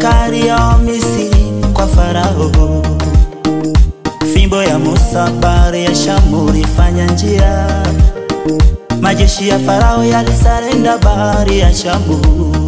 makali ya Misri kwa Farao, fimbo ya Musa bahari ya Shamu ilifanya njia, majeshi ya Farao yalisarenda bahari ya Shamu.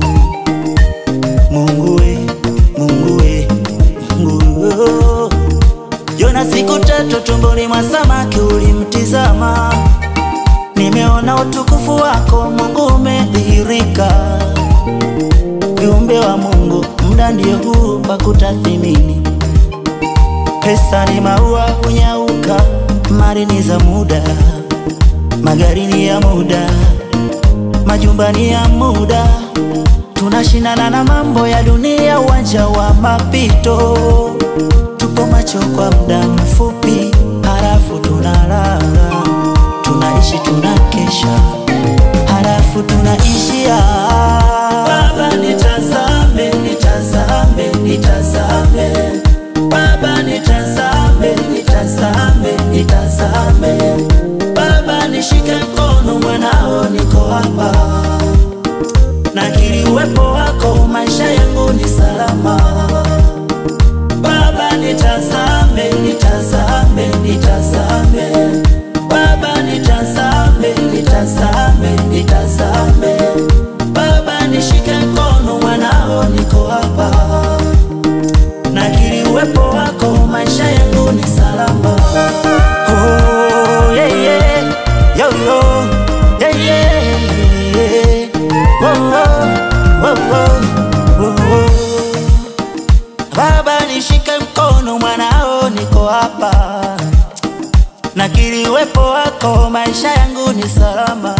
Mungu we, Mungu we, Mungu Yona siku tatu tumboni mwa samaki ulimtizama, nimeona utukufu wako Mungu umedhihirika. Viumbe wa Mungu, muda ndio huu wa kutathimini. Pesa ni maua hunyauka, mali ni za muda, magari ni ya muda, majumba ni ya muda. Tunashindana na mambo ya dunia, uwanja wa mapito. Tupo macho kwa muda mfupi, halafu tunalala. Tunaishi tunakesha, halafu tunaishia. Baba nitazame, nitazame, nitazame. Baba nitazame, nitazame, nitazame. Baba nishike mkono, mwanao niko hapa nakiri uwepo wako, maisha yangu ni salama. Baba nitazame, nitazame, nitazame. Baba nitazame, nitazame, nitazame. Baba nishike mkono, mwanao niko hapa. Nakiri uwepo wako, maisha yangu ni salama. Oh, yeah, yeah. Yo, yo. Yeah, yeah. Oh, oh, oh, oh, oh, oh. Baba nishike mkono, mwanao niko hapa, nakiri uwepo wako, maisha yangu ni salama.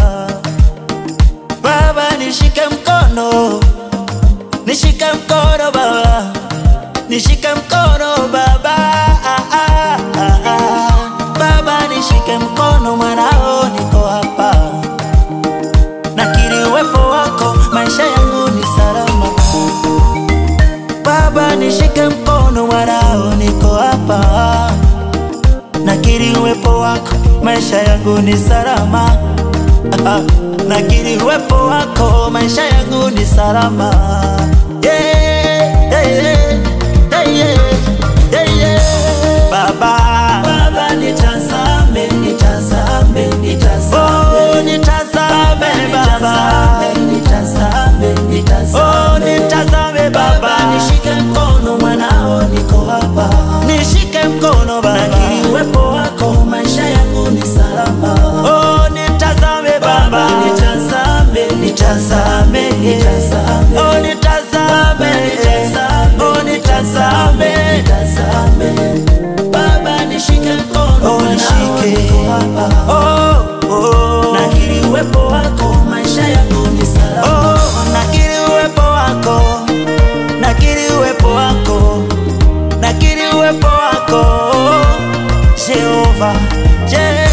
Baba nishike mkono, nishike mkono Baba, nishike mkono Baba, ah, ah, ah, ah. Baba nishike mkono, mwanao niko hapa, nakiri uwepo wako, maisha yangu ni salama. Baba nishike mkono, mwanao niko hapa, nakiri uwepo wako, maisha yangu ni salama. Ah, nakiri uwepo wako, maisha yangu ni salama. Yeah, yeah, yeah, yeah, yeah, yeah. Baba, Baba nitazame, nitazame, nitazame. Oh, nitazame Baba, nitazame, nitazame. Oh, nitazame Baba, nishike mkono mwanao, niko hapa, nishike mkono Baba, nakiri uwepo wako, maisha yangu ni salama. Oh, nitazame Baba, nitazame, nitazame, nitazame. Oh, nitazame, nitazame, oh, nitazame, nitazame. Baba nishike mkono, oh, nishike hapa. Oh, oh. Nakiri uwepo wako, maisha yangu ni salama. Oh, nakiri uwepo wako, nakiri uwepo wako, nakiri uwepo wako, Jehova, Je